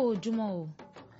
ojúmọ́ o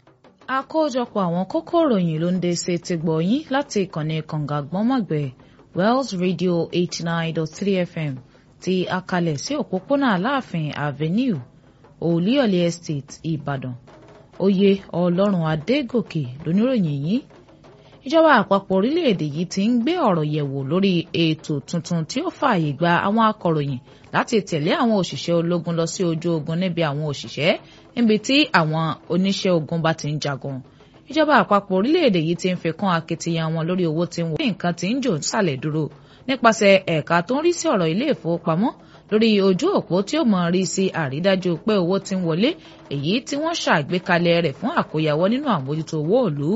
àkójọpọ̀ àwọn kókó ìròyìn ló ń dé sí ti gbọ̀ yín láti ìkànnì kànga gbọ́nmọ̀gbẹ́ Wells Radio eighty nine dot three FM ti akalẹ̀ sí òpópónà Aláàfin Avenue Olúyọ̀lé Estate Ìbàdàn oyè Ọlọ́run Adégòkè lóníròyìn yìí ìjọba àpapọ̀ orílẹ̀-èdè yìí ti ń gbé ọ̀rọ̀ yẹ̀wò lórí ètò tuntun tí ó fààyè gba àwọn akọ̀ròyìn láti tẹ̀lé àwọn òṣìṣẹ́ ológun lọ sí ojú ogun níbi àwọn òṣìṣẹ́ níbi tí àwọn oníṣẹ́ ogun bá ti ń jagun ìjọba àpapọ̀ orílẹ̀-èdè yìí ti ń fi kún akitiyan wọn lórí owó tí ń wọ nǹkan tí ń jò sàlẹ̀ dúró nípasẹ̀ ẹ̀ka tó ń rí sí ọ̀rọ̀ ilé ìfowópamọ́ lórí ojú òpó tí ó mọ̀ rí sí àrídájú pé owó tí ń wọlé èyí tí wọ́n ṣàgbékalẹ̀ rẹ̀ fún àkóyawọ́ nínú àmójútó owó òlú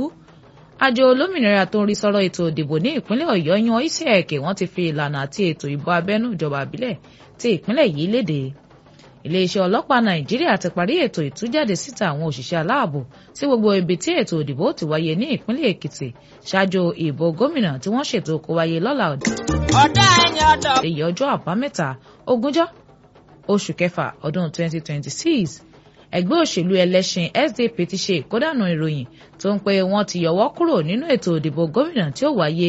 àjọ olómìnira tó ń rí sọ́rọ̀ ètò ìdìbò ní ìpínlẹ̀ ọ̀yọ́ yan isec wọ́n ti fi ìlànà àti ètò ìbò abẹ́nú ìjọba àbílẹ̀ tí ìpínlẹ̀ yìí léde iléeṣẹ́ ọlọ́pàá nàìjíríà ti parí ètò ìtújáde síta àwọn òṣìṣẹ́ aláàbò sí gbogbo ibi tí ètò ìdìbò ti wáyé ní ìpínlẹ̀ èkìtì ṣáájú ìbò gómìnà tí wọ́n ṣètò kó wáyé lọ́la ọ̀dà ẹni ọ̀dọ̀. èyí ọjọ́ àbámẹ́ta ogúnjọ́ oṣù kẹfà ọdún 2026 ẹgbẹ́ òṣèlú ẹlẹ́sìn SDP ti ṣe ìkódànù ìròyìn tó ń pe wọ́n ti yọwọ́ kúrò nínú ètò ìdìbò gómìnà tí ó wáyé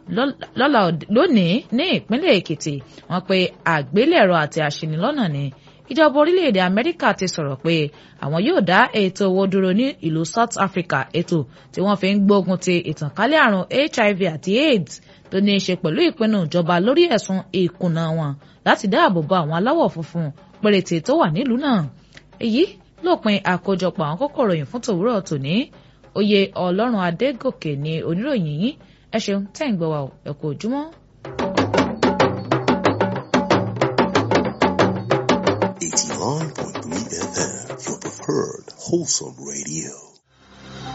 lọ́la lónìí ní ìpínlẹ̀ Èkìtì wọ́n pe àgbélẹ̀rọ àti àṣìnílọ́nà ni ìjọba orílẹ̀-èdè Amẹ́ríkà ti sọ̀rọ̀ pé àwọn yóò dá ètò owó dúró ní ìlú South Africa ètò tí wọ́n fi ń gbógun ti ìtànkálẹ̀ àrùn HIV àti AIDS tó ní í ṣe pẹ̀lú ìpinnu ìjọba lórí ẹ̀sùn ìkùnà wọn láti dáàbò bo àwọn aláwọ̀ funfun péréte tó wà nílùú náà èyí lópin àkójọpọ̀ àwọn kókó ìròyìn fún tòwúrọ̀ tòní oyè ọlọ́run adégòkè ní oníròyìn yìí ẹ ṣeun tẹ́ ń gbọ́ wa ẹ kú ojúmọ́. eighty nine point three FM your preferred wholesome radio.